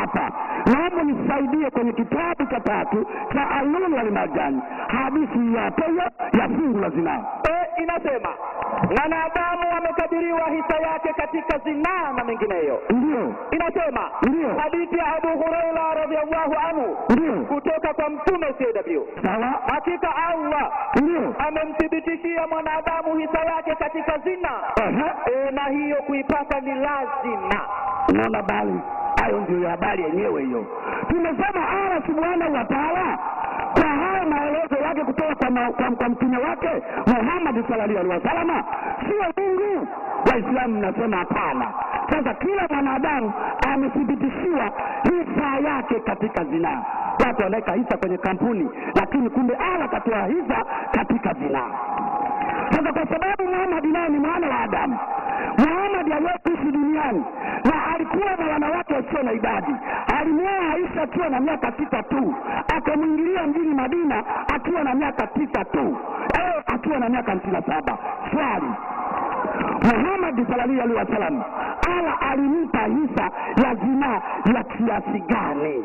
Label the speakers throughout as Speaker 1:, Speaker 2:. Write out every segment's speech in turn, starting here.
Speaker 1: hapa naomba nisaidie kwenye kitabu cha tatu cha alulu alimajani hadithi ya peyo ya fungu la zinaa
Speaker 2: e, inasema mwanadamu amekadiriwa hisa yake katika zinaa na mengineyo
Speaker 1: ndio
Speaker 2: inasema
Speaker 1: Ndiyo.
Speaker 2: hadithi ya abu huraira radiallahu anhu
Speaker 1: ndio
Speaker 2: kutoka kwa mtume cw
Speaker 1: sawa
Speaker 2: hakika allah
Speaker 1: ndio
Speaker 2: amemthibitishia mwanadamu hisa yake katika zina
Speaker 1: Ehe.
Speaker 2: e, na hiyo kuipata ni lazima
Speaker 1: unaona bali hayo ndio habari yenyewe hiyo tumesema allah subhanahu wa taala kwa haya maelezo yake kutoka kwa, ma- kwa, kwa mtume wake muhammadi sallallahu alaihi wasalama sio mungu waislamu mnasema hapana sasa kila mwanadamu amethibitishiwa hisa yake katika zinaa watu wanaweka hisa kwenye kampuni lakini kumbe ala katoa hisa katika zinaa sasa kwa sababu muhamadi naye ni mwana wa adamu muhamadi aliyekuishi duniani na alikuwa na wanawake wasio na idadi alimwoa aisha akiwa na miaka sita tu akamwingilia mjini madina akiwa na miaka tisa tu eh, akiwa na miaka hamsini na saba swali muhamadi salallahu alaihi wasallam ala alimpa hisa ya zinaa ya kiasi gani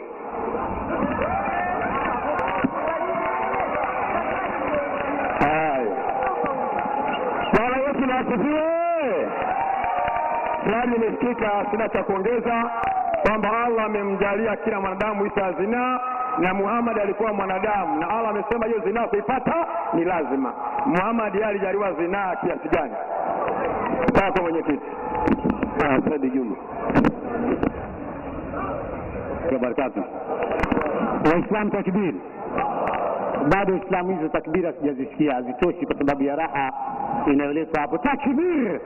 Speaker 3: Haya. Bwana Yesu na asifiwe. Swali limesikika, sina cha kuongeza, kwamba Allah amemjalia kila mwanadamu hisa ya zinaa na Muhammad alikuwa mwanadamu, na Allah amesema hiyo zinaa kuipata ni lazima. Muhammad yeye alijaliwa zinaa kiasi gani? Kaa kwa mwenyekiti. Ah, Saidi Juma. Kwa barakatu.
Speaker 1: waislamu takbiri bado islamu hizo takbiri sijazisikia hazitoshi kwa sababu ya raha inayoletwa hapo takbir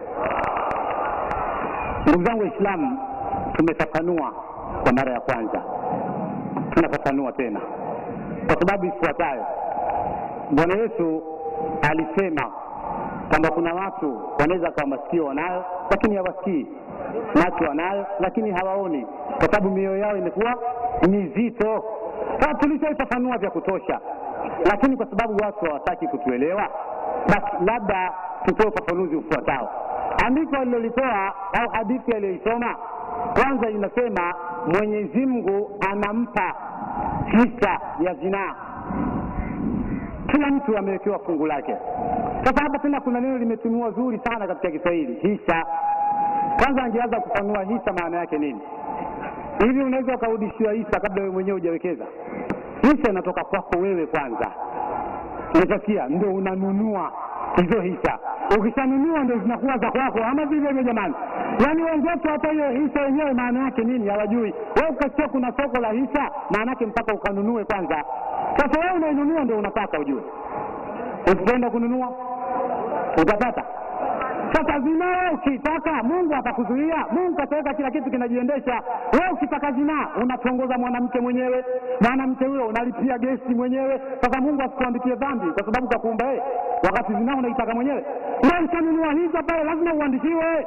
Speaker 1: ndugu zangu waislamu tumefafanua kwa mara ya kwanza tunafafanua tena kwa sababu ifuatayo bwana yesu alisema kwamba kuna watu wanaweza kawa masikio wanayo lakini hawasikii macho wanayo lakini hawaoni kwa sababu mioyo yao imekuwa mizito sasa tulishaifafanua vya kutosha lakini kwa sababu watu hawataki kutuelewa basi labda tutoe ufafanuzi ufuatao andiko alilolitoa au hadithi aliyoisoma kwanza inasema mwenyezi mungu anampa hisa ya zinaa kila mtu amewekewa fungu lake sasa hapa tena kuna neno limetumiwa zuri sana katika kiswahili hisa kwanza angeanza kufanua hisa maana yake nini hivi unaweza ukarudishiwa hisa kabla wewe mwenyewe hujawekeza hisa inatoka kwako wewe kwanza umeshasikia ndo unanunua hizo hisa ukishanunua ndo zinakuwa za kwako ama vile hivyo jamani yaani wenzetu hata hiyo hisa yenyewe maana yake nini hawajui we ukasikia kuna soko la hisa maana yake mpaka ukanunue kwanza sasa wewe unainunua ndo unapata ujue usipoenda kununua utapata sasa zinaa ukitaka mungu atakuzuia mungu kataweka kila kitu kinajiendesha wewe ukitaka zinaa unatongoza mwanamke mwenyewe mwanamke huyo unalipia gesi mwenyewe sasa mungu asikuandikie dhambi kwa sababu kakuumba yeye wakati zinaa unaitaka mwenyewe na ushanunua hiza pale lazima uandishiwe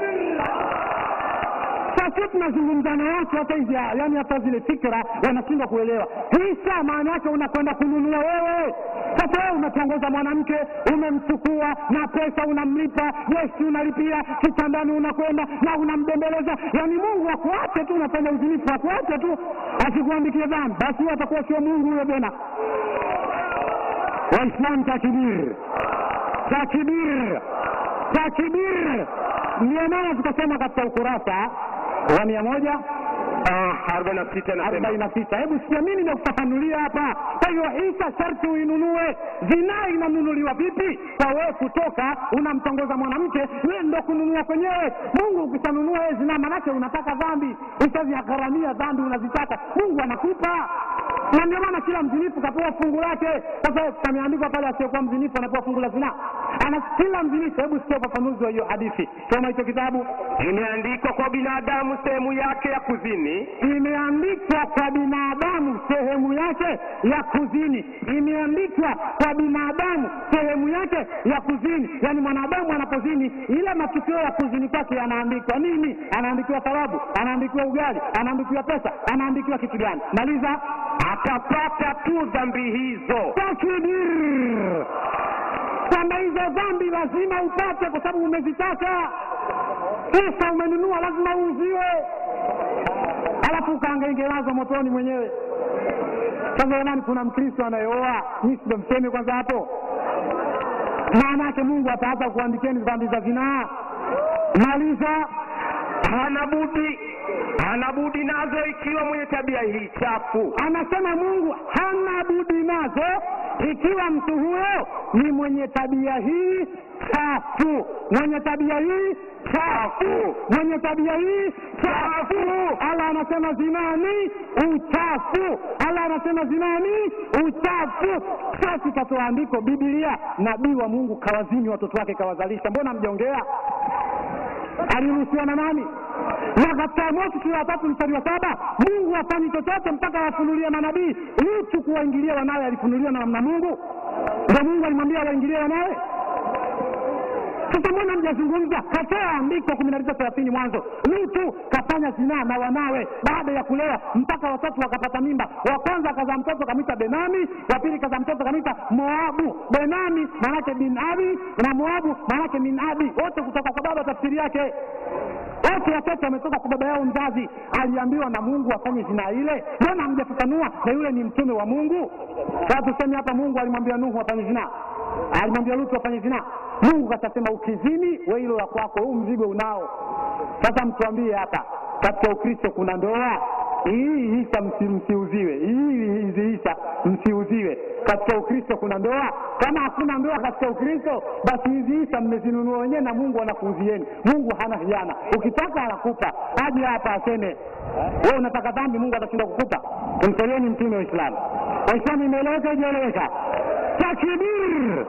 Speaker 1: sasa tunazungumza na watu hata hizi yani hata zile fikra wanashindwa kuelewa hisa maana yake unakwenda kununua wewe sasa wewe unatongoza mwanamke umemchukua na pesa unamlipa gesi unalipia kitandani unakwenda na unambembeleza yani mungu akuache tu unafanya uzinifu akuache tu asikuandikie dhambi basi huyo atakuwa sio mungu huyo tena waislam takbir takbir takbir ndio maana tukasema katika ukurasa wa mia moja
Speaker 3: arobaini na sita
Speaker 1: arobaini na sita hebu sikia mi nimekufafanulia hapa kwa hiyo hisa sharti uinunue zinaa inanunuliwa vipi kwa wewe kutoka unamtongoza mwanamke wewe ndo kununua kwenyewe mungu ukishanunua wewe zinaa manake unataka dhambi ushaziharamia dhambi unazitaka mungu anakupa na ndio maana kila mzinifu kapewa fungu lake sasa kameandikwa pale asiyekuwa mzinifu anapewa fungu la zinaa ana kila mzinifu hebu sikia ufafanuzi wa hiyo hadithi soma hicho kitabu
Speaker 3: imeandikwa kwa binadamu sehemu yake ya kuzini
Speaker 1: imeandikwa kwa binadamu sehemu yake ya kuzini imeandikwa kwa binadamu sehemu yake ya kuzini yaani mwanadamu anapozini ile matukio ya kuzini kwake yanaandikwa nini anaandikiwa thawabu anaandikiwa ugali anaandikiwa pesa anaandikiwa kitu gani maliza
Speaker 3: atapata tu dhambi hizo
Speaker 1: takbir kwamba hizo dhambi lazima upate kwa sababu umezitaka pesa umenunua lazima uuziwe alafu ukaangaingelazwa motoni mwenyewe sasa jamani kuna mkristo anayeoa nyi sindo mseme kwanza hapo maana yake mungu ataanza kuandikeni dhambi za zinaa maliza
Speaker 3: hana budi hana budi nazo ikiwa mwenye tabia hii chafu
Speaker 1: anasema mungu hana budi nazo ikiwa mtu huyo ni mwenye tabia hii chafu mwenye tabia hii chafu mwenye tabia hii chafu ala anasema zinaa ni uchafu ala anasema zinaa ni uchafu sasi katoa andiko bibilia nabii wa mungu kawazini watoto wake kawazalisha mbona mjaongea aliruhusiwa na nani na katika mosi sura ya tatu mstari wa saba mungu hafanyi chochote mpaka wafunulie manabii lutu kuwaingilia wanawe alifunuliwa na namna mungu ndo mungu alimwambia waingilie wanawe sasa mbona mjazungumza katoa andiko kumi na tisa thelathini mwanzo lutu kafanya zinaa na wanawe baada ya kulewa mpaka watatu wakapata mimba wa kwanza akazaa mtoto kamita benami wa pili kazaa mtoto kamita moabu benami maanake bin abi na moabu maanake min abi wote kutoka kwa baba tafsiri yake wote watoto wametoka kwa baba yao mzazi aliambiwa na mungu afanye zinaa ile mbona hamjafafanua na yule ni mtume wa mungu sasa tuseme hapa mungu alimwambia nuhu afanye zinaa alimwambia lutu afanye zinaa mungu katasema ukizini we hilo la kwako huu mzigo unao sasa mtuambie hapa katika ukristo kuna ndoa hii hisa msi, msiuziwe hii hizi hisa msiuziwe katika ukristo kuna ndoa kama hakuna ndoa katika ukristo basi hizi hisa mmezinunua wenyewe na mungu anakuuzieni mungu hana hiana ukitaka anakupa aje hapa aseme we unataka dhambi mungu atashinda kukupa tumtoleni mtume wa islamu waislamu imeeleweka ijaeleweka takbir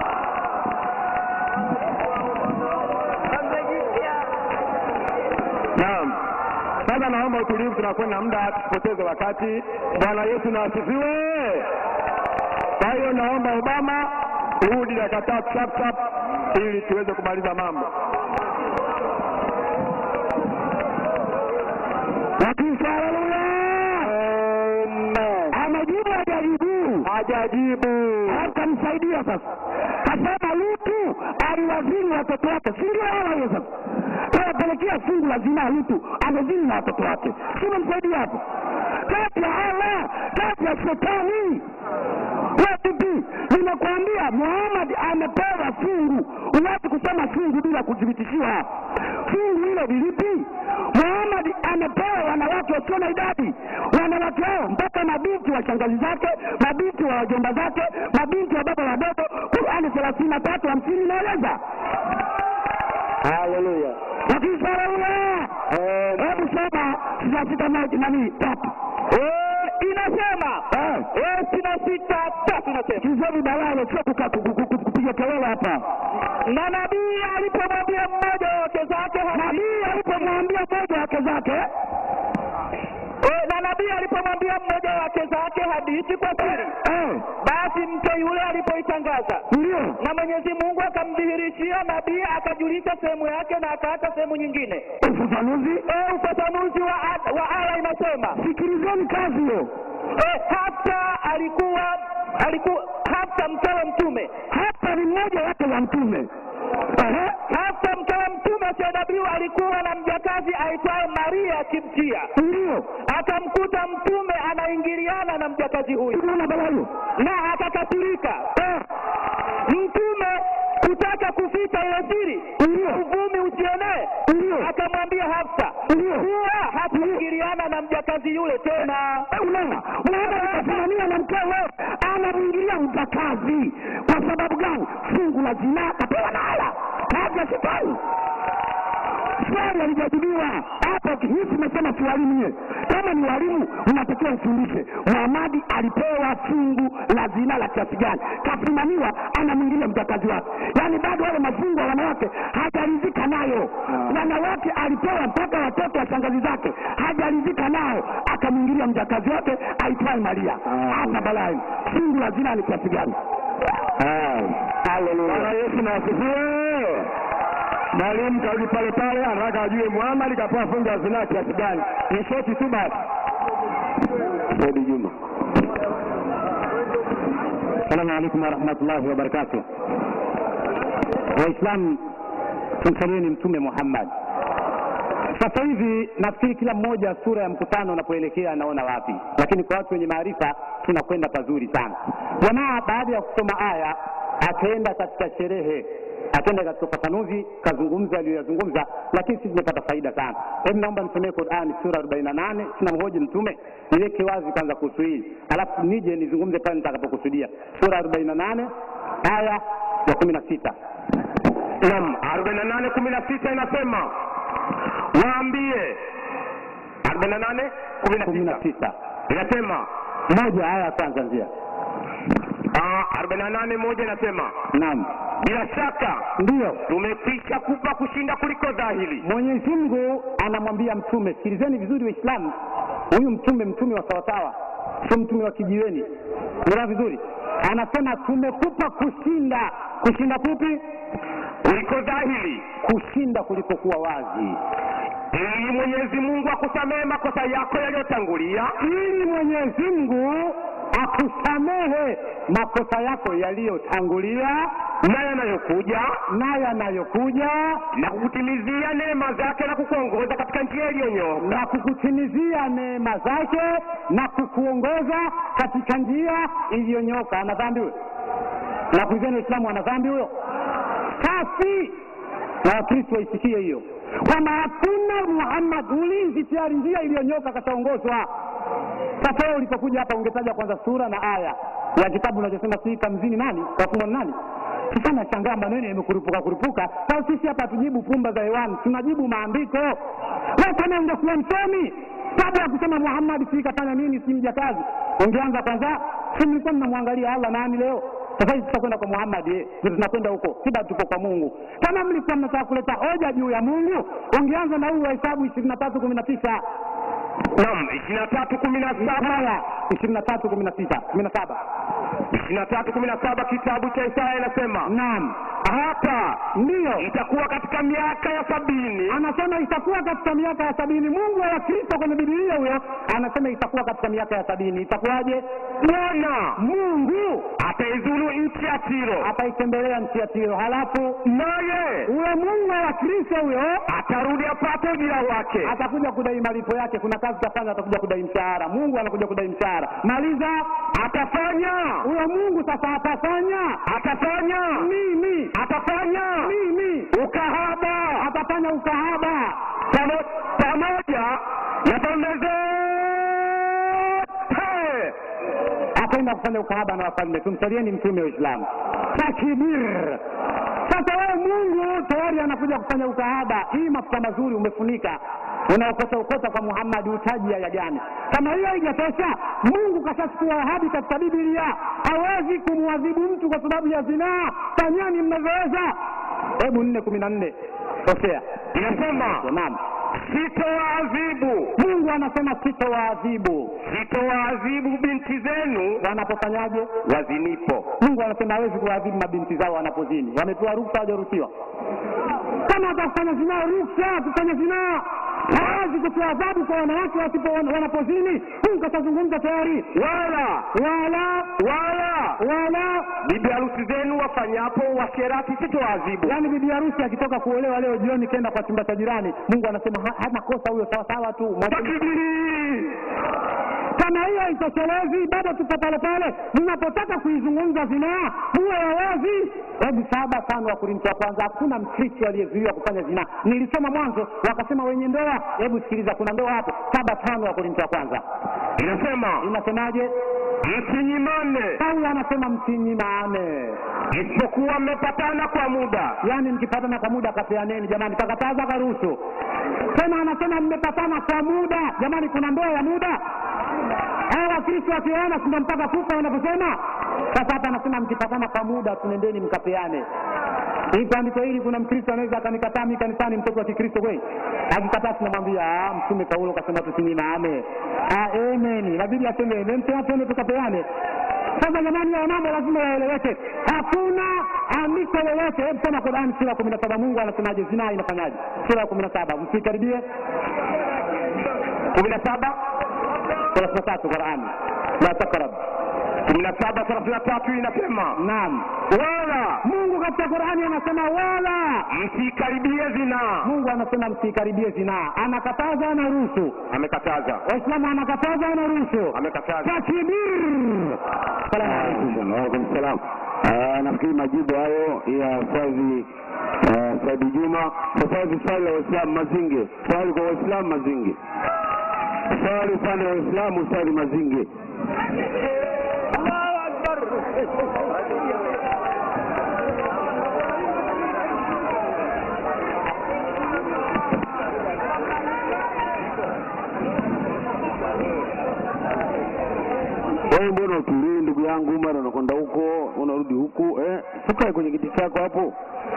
Speaker 3: naam sasa naomba utulivu tunakwenda muda tusipoteze wakati bwana yesu na asifiwe kwa hiyo naomba obama urudi dakika tatu chap chap ili tuweze kumaliza mambo
Speaker 1: lakini haleluya amejibu hajajibu
Speaker 3: hajajibu
Speaker 1: akamsaidia sasa kasema lutu aliwazini watoto wake si ndio hawa hiyo sasa anapelekea fungu la zinaa lutu amezini na watoto wake simemsaidia hapo kati ya allah kati ya shetani wapipi nimekuambia muhamad amepewa fungu huwezi kusema fungu bila kuthibitishiwa fungu hilo lilipi muhamad amepewa wanawake wasio na idadi wanawake hao mpaka mabinti wa shangazi zake mabinti wa wajomba zake mabinti wa baba wadogo qurani thelathini na tatu hamsini inaeleza
Speaker 3: haleluya
Speaker 1: lakini saraula hebu soma sita sita moja nani tatu
Speaker 2: inasema
Speaker 1: Eh.
Speaker 2: sitini na sita tatu inasema
Speaker 1: kizeni balalo sio kuka- ku- ku- ku- kupiga kelele hapa
Speaker 2: na nabii alipomwambia mmoja wa wake zake hadithi
Speaker 1: nabii alipomwambia mmoja wake zake
Speaker 2: Eh, na nabii alipomwambia mmoja wa wake zake hadithi kwa siri
Speaker 1: eh,
Speaker 2: basi mke yule alipoitangaza
Speaker 1: ndio
Speaker 2: na mwenyezi mungu akamdhihirishia nabii akajulisha sehemu yake na akaacha sehemu nyingine
Speaker 1: ufafanuzi
Speaker 2: Eh, ufafanuzi wa, wa aya inasema
Speaker 1: sikilizeni kazi hiyo
Speaker 2: eh, hafta alikuwa alikuwa hafta mkewe mtume
Speaker 1: hapa ni mmoja wake wa mtume Ehe,
Speaker 2: hafta mkewe mtume asiyedabiwa alikuwa na mjakazi aitwaye maria akimtia
Speaker 1: ndio
Speaker 2: akamkuta mtume anaingiliana na mjakazi huyu
Speaker 1: unaona bala hiyo
Speaker 2: na akakasirika mtume kutaka kuficha ile siri
Speaker 1: ndio
Speaker 2: uvumi usienee
Speaker 1: ndio
Speaker 2: akamwambia hafsa
Speaker 1: ndio
Speaker 2: kuwa hataingiliana na mjakazi yule tena
Speaker 1: Eh, unaona unaona nikasimamia na mkewe anamwingilia mjakazi kwa sababu gani fungu la zinaa kapewa na ala kazi ya shetani swali halijajibiwa hapo hii tumesema si walimu nyie kama ni walimu mnatakiwa mfundishe muhamadi alipewa fungu la zina la kiasi gani kasimamiwa anamwingilia mjakazi wake yaani bado wale mafungu wa wanawake hajaridhika nayo wanawake alipewa mpaka watoto wa shangazi zake hajaridhika nao akamwingilia mjakazi wake aitwaye maria hapa balai fungu la zina ni kiasi gani
Speaker 3: bwana yesu na asifiwe mwalimu karudi pale pale anataka ajue muhamadi kapewa fungu la zinaa kiasi gani ni shoti tu basi
Speaker 1: Saudi Juma. Assalamu alaikum warahmatullahi wabarakatuh. Waislamu tumsalieni Mtume Muhammad sasa hivi nafikiri kila mmoja sura ya mkutano unapoelekea anaona wapi lakini kwa watu wenye maarifa tunakwenda pazuri sana jamaa baada ya kusoma aya akaenda katika sherehe akaenda katika ufafanuzi kazungumza aliyoyazungumza lakini sisi tumepata faida sana hebu naomba nisomee qurani sura arobaini na nane sina mhoji mtume niweke wazi kwanza kuhusu hili alafu nije nizungumze pale nitakapokusudia sura arobaini na nane aya ya kumi na sita
Speaker 3: Naam, arobaini na nane kumi na sita inasema waambie. arobaini na nane kumi na
Speaker 1: kumi na
Speaker 3: sita
Speaker 1: sita
Speaker 3: inasema
Speaker 1: moja aya ya kwanza nzia
Speaker 3: ah, arobaini na nane moja inasema
Speaker 1: naam
Speaker 3: bila shaka
Speaker 1: ndiyo
Speaker 3: tumekwisha kupa kushinda kuliko dhahiri.
Speaker 1: mwenyezi mungu anamwambia mtume sikilizeni vizuri waislamu huyu mtume mtume wa sawasawa sio mtume wa kijiweni melewa vizuri anasema tumekupa kushinda kushinda kupi
Speaker 3: kuliko dhahiri,
Speaker 1: kushinda kulipokuwa wazi
Speaker 3: ili Mwenyezi Mungu akusamehe makosa yako yaliyotangulia
Speaker 1: ili mwenyezi mungu akusamehe makosa yako yaliyotangulia
Speaker 3: na yanayokuja
Speaker 1: na yanayokuja
Speaker 3: na kukutimizia neema zake na kukuongoza katika njia iliyonyooka.
Speaker 1: na kukutimizia neema zake na kukuongoza katika njia iliyonyoka ana dhambi huyo na kuizeni waislamu ana dhambi huyo safi na wakristo waisikie hiyo kwamba hakuna muhammad ulinzi tayari njia iliyonyoka kataongozwa sasa wewe ulipokuja hapa ungetaja kwanza sura na aya ya kitabu unachosema si kamzini nani kafumwa ni nani sasa nashangaa maneno yamekurupuka kurupuka sasa sisi hapa hatujibu pumba za hewani tunajibu maandiko we kama ungekuwa msomi kabla ya kusema muhammad si kafanya nini si mjakazi ungeanza kwanza si mlikuwa mnamwangalia allah nani leo sasa hivi tutakwenda kwa muhammad eh, ndio tunakwenda huko sida tuko kwa mungu kama mlikuwa mnataka kuleta hoja juu ya mungu ungeanza na huu wa hesabu ishirini na tatu kumi na tisa
Speaker 3: Naam, ishirini na tatu kumi na saba
Speaker 1: aya ishirini na tatu kumi na sita kumi na saba
Speaker 3: ishirini na tatu kumi na saba kitabu cha Isaya inasema
Speaker 1: naam
Speaker 3: hapa
Speaker 1: ndiyo
Speaker 3: itakuwa katika miaka ya sabini
Speaker 1: anasema itakuwa katika miaka ya sabini mungu wa kristo kwenye bibilia huyo anasema itakuwa katika miaka ya sabini itakuwaje
Speaker 3: Bwana
Speaker 1: mungu
Speaker 3: ataizulu nchi ya Tiro,
Speaker 1: ataitembelea nchi ya tiro halafu
Speaker 3: naye
Speaker 1: huyo mungu wa kristo huyo
Speaker 3: atarudi apate ujira wake.
Speaker 1: atakuja kudai malipo yake kuna kazi tafanya atakuja kudai mshahara mungu anakuja kudai mshahara maliza
Speaker 3: Atafanya,
Speaker 1: huyo mungu sasa atafanya
Speaker 3: atafanya,
Speaker 1: nini
Speaker 3: atafanya
Speaker 1: nini
Speaker 3: ukahaba
Speaker 1: atafanya ukahaba
Speaker 3: pamo- pamoja na falme zote.
Speaker 1: ataenda kufanya ukahaba na wafalme tumsalieni mtume wa uislamu takbir sasa wewe mungu tayari anakuja kufanya ukahaba hii mafuta mazuri umefunika unaokota ukota kwa muhammadi utaji aya gani kama hiyo haijatosha mungu kashachukua ahadi katika bibilia hawezi kumwadhibu mtu kwa sababu ya zinaa fanyani mnavyoweza hebu nne kumi na nne hosea
Speaker 3: Inasema
Speaker 1: naam
Speaker 3: sitowaadhibu,
Speaker 1: mungu anasema sitowaadhibu
Speaker 3: sitowaadhibu binti zenu
Speaker 1: wanapofanyaje
Speaker 3: wazinipo.
Speaker 1: mungu anasema hawezi kuwaadhibu mabinti zao wanapozini wamepewa ruksa hawajaruhusiwa kama watakufanya zinaa ruksa kufanya zinaa hawezi kutoa adhabu kwa wanawake wasipo wanapozini mungu kashazungumza tayari
Speaker 3: Wala
Speaker 1: wala
Speaker 3: wala
Speaker 1: wala
Speaker 3: bibi harusi zenu wafanyapo washerati sitowaadhibu.
Speaker 1: yaani bibi harusi akitoka kuolewa leo jioni kenda kwa chumba cha jirani mungu anasema ha- hana kosa huyo sawasawa tu Mwacheni
Speaker 3: Takbiri!
Speaker 1: kama hiyo haitoshelezi bado tupo pale pale mnapotaka kuizungumza zinaa muwe wawazi hebu saba tano wa korinto wa kwanza hakuna mkristo aliyezuiwa kufanya zinaa nilisoma mwanzo wakasema wenye ndoa hebu sikiliza kuna ndoa hapo saba tano wa korinto wa kwanza
Speaker 3: Inasema
Speaker 1: inasemaje
Speaker 3: msinyimane,
Speaker 1: paulo anasema msinyimane
Speaker 3: isipokuwa mmepatana kwa muda.
Speaker 1: yaani mkipatana kwa muda kapeaneni jamani kakataza karuhusu tena anasema mmepatana kwa muda jamani kuna ndoa ya muda hawa wakristo wakioana sina mpaka kufa wanavyosema sasa hapa anasema mkipatana kwa muda tunendeni mkapeane hii andiko hili kuna mkristo anaweza akanikataa mi kanisani mtoto wa kikristo kweli akikataa tunamwambia "Ah, mtume paulo kasema tusinyimane Ah, amen inabidi aseme amen tena tuende tukapeane sasa jamani ya mambo lazima yaeleweke hakuna andiko lolote hebu soma qurani sura ya kumi na saba mungu anasemaje zinaa inafanyaje sura ya kumi na saba msikaribie
Speaker 3: kumi na saba
Speaker 1: thelathini na tatu qurani la takrab
Speaker 3: kumi na saba thelathini na tatu inasema
Speaker 1: naam
Speaker 3: wala
Speaker 1: mungu katika qurani anasema wala
Speaker 3: msikaribie zinaa
Speaker 1: mungu anasema msikaribie zinaa anakataza anaruhusu
Speaker 3: amekataza
Speaker 1: waislamu anakataza anaruhusu
Speaker 3: amekataza
Speaker 1: takbir salamu alaikum
Speaker 4: Waalaikum salam. Ah, Nafikiri majibu hayo ya Ustadhi ah, Saidi Juma. Sasa hivi swali la Waislamu Mazinge, swali kwa Waislamu Mazinge, swali upande wa Waislamu Ustadhi Mazinge. Wewe mbona utulii ndugu yangu, mara unakwenda huko unarudi huku eh? Ukae kwenye kiti chako hapo.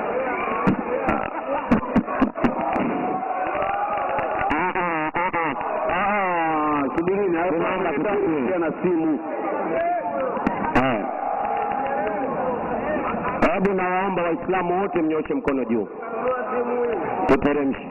Speaker 4: Ah, ah, ah, ah. Ah, Subirini hapo,
Speaker 1: Tunaomba tusikie.
Speaker 4: nakupigia na simu.
Speaker 1: Haya. hebu nawaomba waislamu wote mnyoshe mkono juu tuteremshe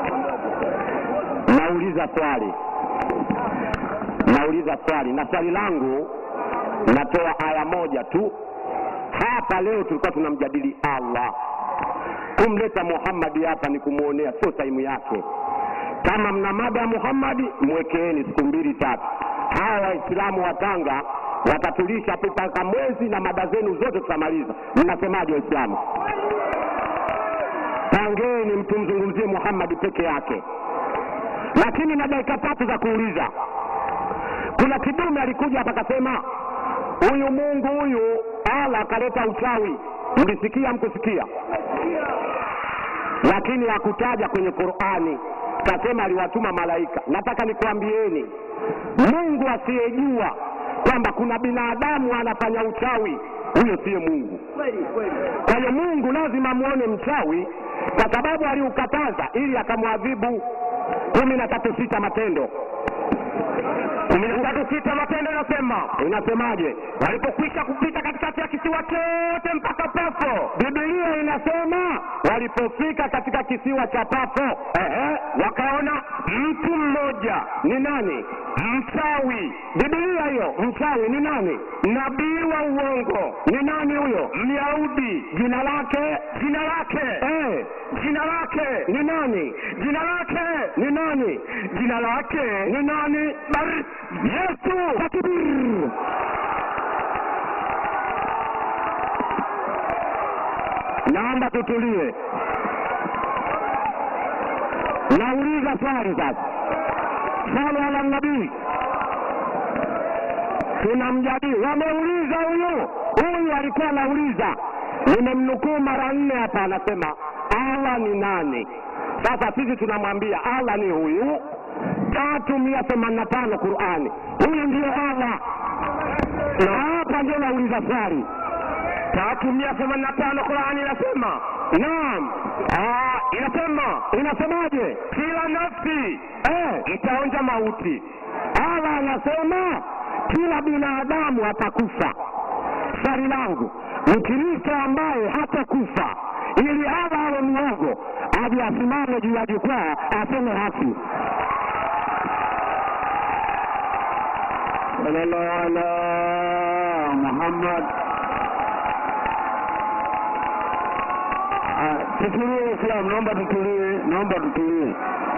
Speaker 1: nauliza swali nauliza swali na swali langu natoa aya moja tu hapa leo tulikuwa tunamjadili allah kumleta muhammadi hapa ni kumwonea sio taimu yake kama mna mada ya muhammadi mwekeeni siku mbili tatu hawa waislamu wa tanga watatulisha mpaka mwezi na mada zenu zote tutamaliza mnasemaje waislamu pangeni mtumzungumzie muhammadi peke yake lakini na dakika tatu za kuuliza kuna kidume alikuja hapa akasema huyu mungu huyu ala akaleta uchawi mlisikia mkusikia lakini hakutaja kwenye qurani kasema aliwatuma malaika nataka nikuambieni mungu asiyejua kwamba kuna binadamu anafanya uchawi huyo siye mungu kwa hiyo mungu lazima amwone mchawi kwa sababu aliukataza ili akamwadhibu kumi na tatu sita matendo kumi na tatu sita matendo inasema inasemaje walipokwisha kupita katikati ya kisiwa chote mpaka pafo bibilia inasema walipofika katika kisiwa cha pafo ehe, wakaona mtu mmoja ni nani mchawi bibilia hiyo mchawi ni nani nabii wa uongo ni nani huyo myahudi jina lake jina lake eh, jina lake ni nani jina lake ni nani jina lake ni nani Bar yesu takbir naomba tutulie nauliza swali sasa swali ala nabii tunamjadili wameuliza huyu huyu alikuwa anauliza nimemnukuu mara nne hapa anasema allah ni nani sasa sisi tunamwambia allah ni huyu tatu mia themanini na tano qurani huyu ndio allah na hapa ndio nauliza swali tatu mia themanini na tano qurani inasema naam Ah, inasema inasemaje kila nafsi eh, itaonja mauti allah anasema kila binadamu atakufa swali langu mkristo ambaye hatakufa ili allah awe mwogo aje asimame juu ya jukwaa aseme haki
Speaker 4: Sallallahu ala Muhammad. Ah, Tutulie Islam, naomba tutulie, naomba tutulie.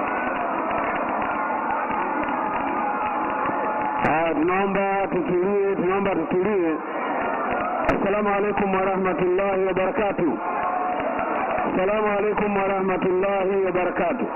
Speaker 4: Ah, tunaomba tutulie, tunaomba tutulie. Assalamu alaikum warahmatullahi wabarakatuh. Assalamu alaikum warahmatullahi wabarakatuh.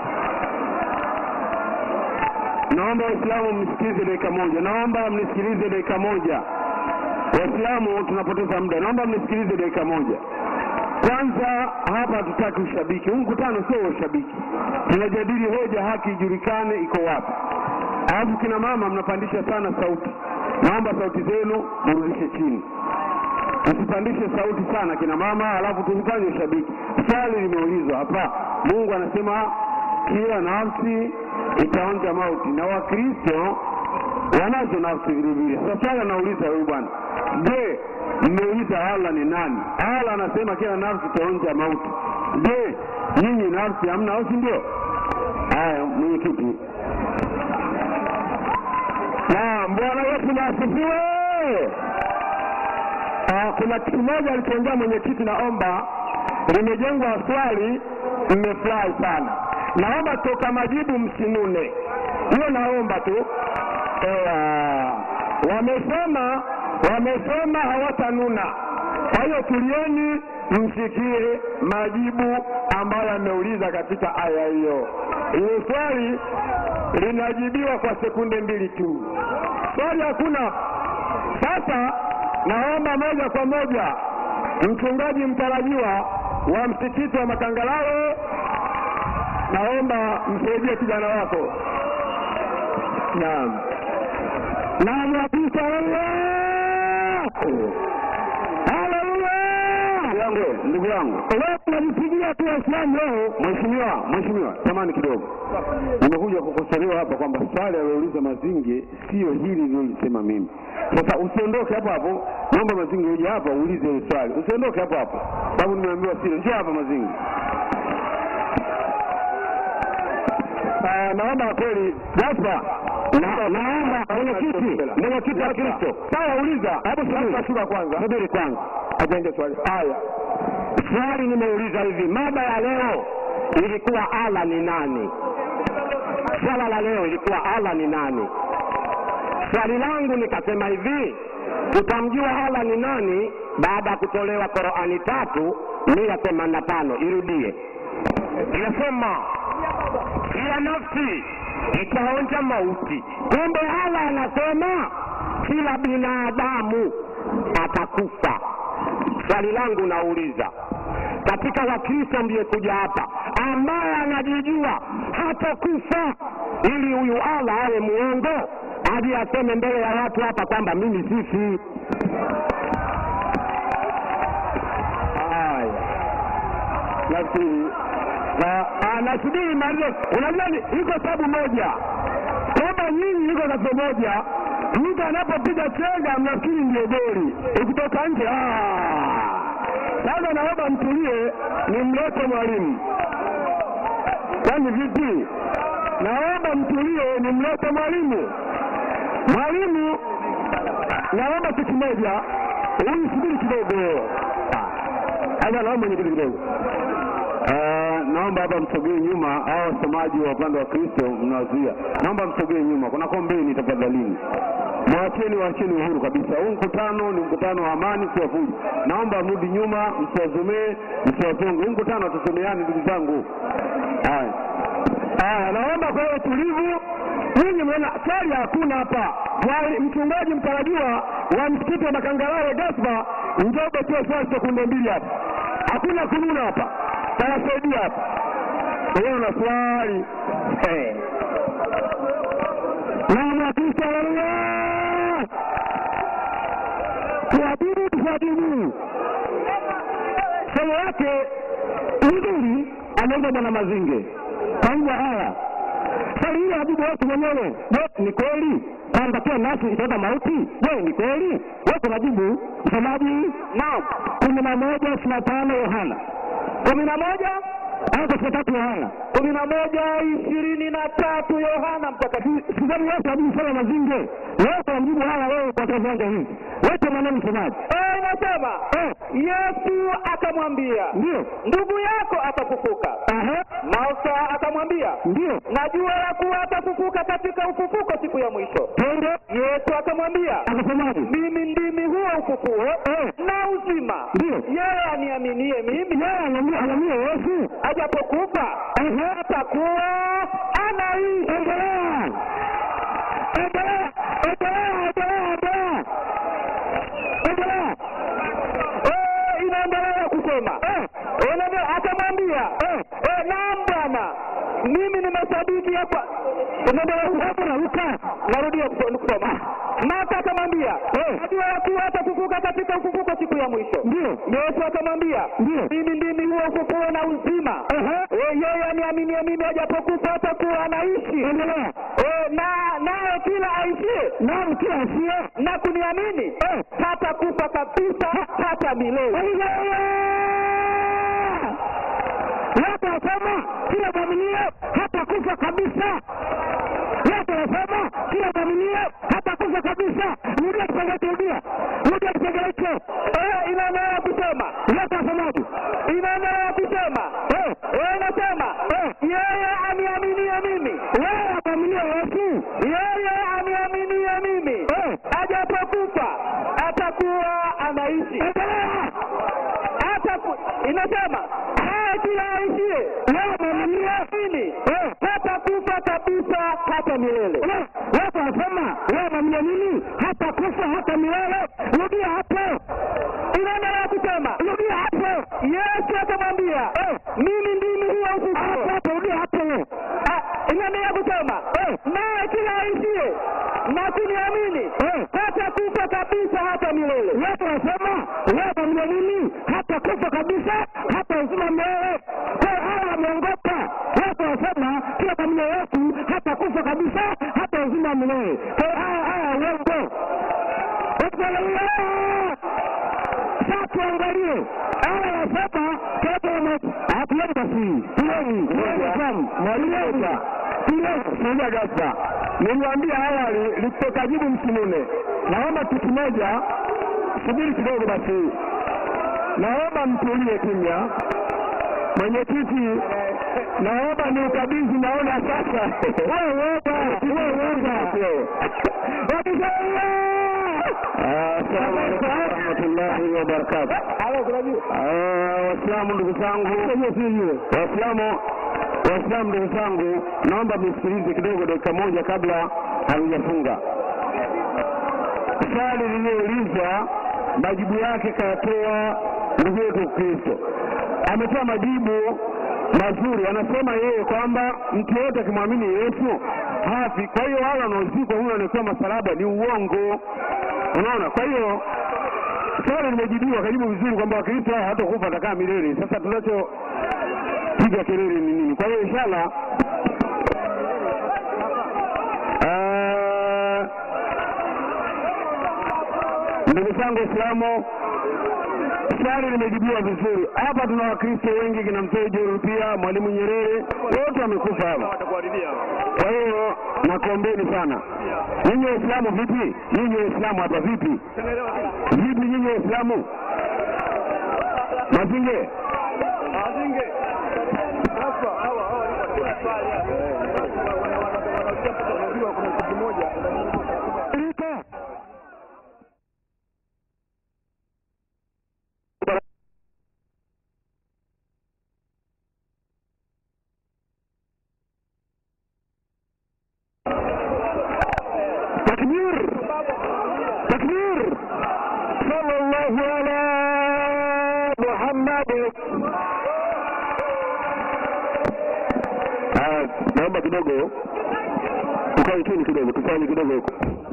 Speaker 4: Naomba Waislamu msikilize dakika moja, naomba mnisikilize dakika moja. Waislamu tunapoteza muda, naomba mnisikilize dakika moja. Kwanza hapa hatutaki ushabiki, huu mkutano sio wa ushabiki, tunajadili hoja, haki ijulikane iko wapi. Alafu kina mama mnapandisha sana sauti, naomba sauti zenu mrudishe chini, tusipandishe sauti sana kina mama, alafu tusifanye ushabiki. Swali limeulizwa hapa, Mungu anasema kila nafsi itaonja mauti, na Wakristo wanazo nafsi vilevile. Sasa swali anauliza huyu bwana, je, mmeuliza Allah ni nani? Allah anasema kila nafsi itaonja mauti. Je, nyinyi nafsi hamna au si ndio? Haya, mwenyekiti.
Speaker 3: Naam, Bwana Yesu na asifiwe. Ah, kuna kitu moja alichoongea mwenyekiti, naomba limejengwa swali, mmefurahi sana. Naomba toka majibu msinune, hiyo naomba tu. Ewa, wamesema wamesema hawatanuna. Kwa hiyo tulieni, msikie majibu ambayo yameuliza katika aya hiyo. Hiyo swali linajibiwa kwa sekunde mbili tu, swali hakuna. Sasa naomba moja kwa moja mchungaji mtarajiwa wa msikiti wa Makangalawe, naomba msaidie kijana wako. Naam, naam, kabisa. Haleluya! yangu ndugu yangu, leo tunampigia tu Waislamu leo. Mheshimiwa, mheshimiwa, samani kidogo, nimekuja kukosolewa hapa kwamba swali alilouliza Mazinge sio hili lilolisema mimi. Sasa usiondoke hapo hapo, naomba Mazinge uje hapa uulize hili swali, usiondoke hapo hapo, sababu nimeambiwa sio. Njoo hapa Mazinge. Ah, naomba kweli Jasper, na- naomba mwenyekiti, mwenyekiti wa Kristo, sawa, uliza. Hebu subiri, shuka kwanza, subiri kwanza, ajenge swali. Haya, swali nimeuliza hivi, mada ya leo ilikuwa Allah ni nani? Swala la leo ilikuwa Allah ni nani? Swali langu nikasema hivi, tutamjua Allah ni nani baada ya kutolewa Qurani tatu mia themanini na tano. Irudie, inasema kila nafsi itaonja mauti. Kumbe Allah anasema kila binadamu atakufa. Swali langu nauliza, katika Wakristo ndiye kuja hapa ambaye anajijua hatakufa, ili huyu Allah awe muongo aje aseme mbele ya watu hapa kwamba mimi sifi. Haya, nafikiri na anasubiri malize. Unajua ni- iko sababu moja kwamba nyinyi iko sababu moja, mtu anapopiga chenga mnafikiri ndio goli, ukitoka nje ah. Sasa naomba mtulie, nimlete mwalimu. Kwani vipi? Naomba mtulie, nimlete mwalimu. Mwalimu, naomba kitu moja, huyu subiri kidogo. Haya, naomba nyingine kidogo. Uh, naomba hapa msogee nyuma, hao wasomaji wa upande wa Kristo mnawazuia, naomba msogee nyuma, kuna kombeni tafadhalini, mwacheni, waacheni uhuru kabisa. Huu mkutano ni mkutano wa amani, sio fujo. Naomba mrudi nyuma, msiwazomee, msiwazonge. Huu mkutano hatusomeani, ndugu zangu. Haya, haya, naomba kwa hiyo utulivu. Nyinyi mnaona swali hakuna hapa. Mwali- Mchungaji mtarajiwa wa msikiti wa Makangalawe Gaspar, njoo utoe swali sekunde mbili hapa. Hakuna kununa hapa, tawasaidia hapa. Wewe una swali Eh. Naam, Wakristo, haleluya! Tuabudu, tuabudu. Somo lake nzuri anaenda Bwana Mazinge kwa hivyo haya swali hilo ajibu watu mwenyewe. Je, ni kweli kwamba kila nafsi itaenda mauti? Je, ni kweli? Wote majibu msomaji. Naam, kumi na moja ishirini na tano Yohana kumi na moja au ishirini na tatu Yohana kumi na moja ishirini na tatu Yohana Mtakatifu. Sidhani wote wajibu swala Mazinge, wote wamjibu haya wewe kwa viwanja hivi. Wote maneno msomaji.
Speaker 2: Eh, inasema
Speaker 3: Eh,
Speaker 2: Yesu akamwambia
Speaker 3: ndio.
Speaker 2: ndugu yako atafufuka.
Speaker 3: Aha,
Speaker 2: Mausa akamwambia
Speaker 3: ndio.
Speaker 2: najua ya kuwa atafufuka katika ufufuko siku ya mwisho.
Speaker 3: Twende.
Speaker 2: Yesu akamwambia
Speaker 3: Akasemaje?
Speaker 2: mimi ndimi huo ufufuo
Speaker 3: Eh,
Speaker 2: na uzima.
Speaker 3: ndio.
Speaker 2: Yeye aniaminie mimi
Speaker 3: Yeye anamwambia anamwambia Yesu.
Speaker 2: ajapokufa
Speaker 3: Aha.
Speaker 2: atakuwa anaishi.
Speaker 3: Endelea. Endelea. Endelea. Endelea. Endelea. Endelea.
Speaker 2: Eh, inaendelea kusema
Speaker 3: Eh,
Speaker 2: Unaona, akamwambia
Speaker 3: eh.
Speaker 2: eh, naam Bwana, mimi nimesadiki hapa. Unaendelea kusema
Speaker 3: Hapo naruka.
Speaker 2: narudia kuso- kusoma. Martha akamwambia
Speaker 3: Eh.
Speaker 2: najua ya kuwa atafufuka katika ufufuko siku ya mwisho.
Speaker 3: Ndio.
Speaker 2: Yesu akamwambia
Speaker 3: Ndio.
Speaker 2: mimi ndimi huo ufufuo na uzima.
Speaker 3: Aha.
Speaker 2: Eh, Yeye aniaminie mimi ajapokufa atakuwa anaishi.
Speaker 3: Endelea.
Speaker 2: Eh, na naye kila aishie
Speaker 3: Naam, kila asiye.
Speaker 2: na kuniamini
Speaker 3: Eh.
Speaker 2: hata kufa kabisa hata milele.
Speaker 3: Haleluya. Wote wasema kila mwaminio hata kufa kabisa. Wote wasema kila mwaminio hata kufa kabisa. Rudia kipengele, rudia. Rudia kipengele hicho.
Speaker 2: Eh,
Speaker 3: anasema wewe mwamini nini hata kufa hata milele rudia hapo
Speaker 2: inaendelea kusema
Speaker 3: rudia hapo
Speaker 2: yesu akamwambia mimi ndimi huyo
Speaker 3: hapo
Speaker 2: ufufuo
Speaker 3: hapo rudia hapo
Speaker 2: Ah, inaendelea kusema naye kila aishie na kuniamini
Speaker 3: Eh.
Speaker 2: hata kufa kabisa hata milele
Speaker 3: Yesu anasema wewe mwamini nini hata kufa kabisa hata uzima milele kwa hiyo hawa wameongopa Yesu anasema kila mwamini Yesu hata kufa kabisa hata uzima milele kwa hiyo haya haya uongo Haleluya! Sasa tuangalie aya anasema hatuoni basi tuoni mwalimu Sija Gasa, niliwaambia awali likitoka jibu msinune. Naomba kitu kimoja, subiri kidogo basi, naomba mtulie kimya. Mwenyekiti, naomba ni ukabidhi, naona sasa wewe woga, wewe woga. Assalamu alaikum warahmatullahi wabarakatuh. Ah, Waislamu ndugu zangu, Waislamu Waislamu ndugu zangu, naomba mnisikilize kidogo dakika moja kabla hatujafunga. Swali lililoulizwa majibu yake kayatoa ndugu yetu Kristo, ametoa majibu mazuri. Anasema yeye kwamba mtu yoyote akimwamini Yesu hafi. Kwa hiyo wale wanaozikwa huyo anaekewa masalaba ni uongo, unaona. Kwa hiyo swali limejibiwa, kajibu vizuri kwamba Wakristo hao hatakufa atakaa milele. Sasa tunacho piga kelele ni nini? Kwa hiyo inshallah eh, ndugu zangu Waislamu, swali limejibiwa vizuri. Hapa tuna Wakristo wengi, kina mzee Joel pia, Mwalimu Nyerere, wote wamekufa hapa. Kwa hiyo nakuombeni sana nyinyi Waislamu. Vipi nyinyi Waislamu hapa, vipi vipi nyinyi Waislamu? Mazinge takbir takbir sallallahu ala Muhammad. Ah, naomba kidogo tukae chini kidogo, tufanye kidogo huko.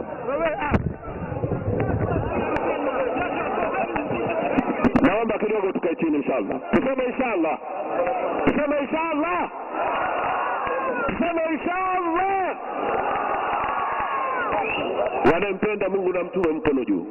Speaker 3: Naomba kidogo tukae chini inshallah. Tuseme inshallah. Tuseme inshallah. Tuseme inshallah. Wanampenda Mungu na mtume mkono juu.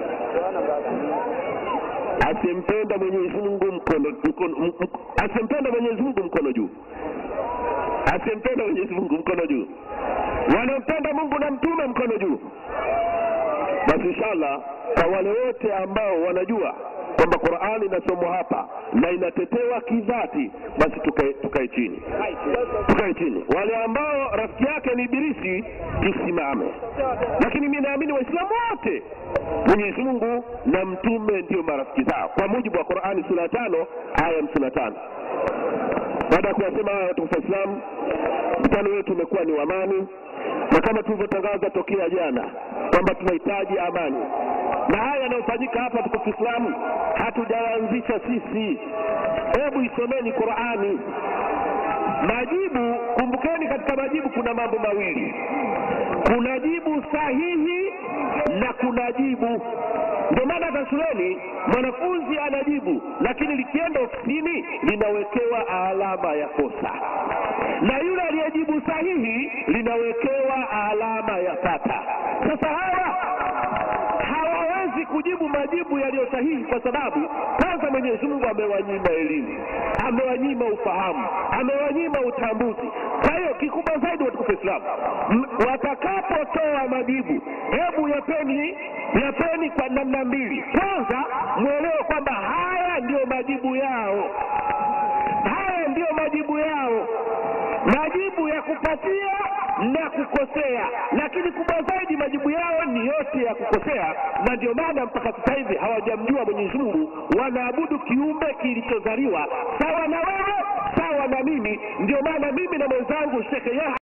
Speaker 3: Asimpenda Mwenyezi Mungu mkono, mkono m- m- asimpenda Mwenyezi Mungu mkono juu. Asimpenda Mwenyezi Mungu mkono juu. Wanampenda Mungu na mtume mkono juu. Basi inshallah kwa wale wote ambao wanajua kwamba Qur'ani inasomwa hapa na inatetewa kidhati, basi tukae tukae chini, tukae chini. Wale ambao rafiki yake ni Ibilisi, tusimame. Lakini mimi naamini Waislamu wote Mwenyezi Mungu na mtume ndio marafiki zao kwa mujibu wa Qur'ani sura ya tano aya hamsini na tano. Baada ya kuyasema haya watukufu Waislamu, mkutano wetu umekuwa ni wa amani, na kama tulivyotangaza tokea jana kwamba tunahitaji amani, na haya yanayofanyika hapa tukufu Islamu hatujaanzisha sisi. Hebu isomeni Qur'ani. Majibu, kumbukeni, katika majibu kuna mambo mawili, kuna jibu sahihi na kuna jibu. Ndio maana hata shuleni mwanafunzi anajibu, lakini likienda ofisini linawekewa alama ya kosa, na yule aliyejibu sahihi linawekewa alama ya pata. Sasa hawa hawawezi kujibu majibu yaliyo sahihi kwa sababu kwanza Mwenyezi Mungu amewanyima elimu, amewanyima ufahamu, amewanyima utambuzi. Kwa hiyo kikubwa zaidi watukufu Waislamu, m- watakapotoa majibu, hebu yapeni yapeni kwa namna mbili. Kwanza mwelewe kwamba haya ndiyo majibu yao, haya ndiyo majibu yao, majibu ya kupatia na kukosea, lakini kubwa zaidi majibu yao ni yote ya kukosea, na ndio maana mpaka sasa hivi hawajamjua Mwenyezi Mungu, wanaabudu kiumbe kilichozaliwa sawa na wewe, sawa na mimi. Ndio maana mimi na mwenzangu Shekhe Yahya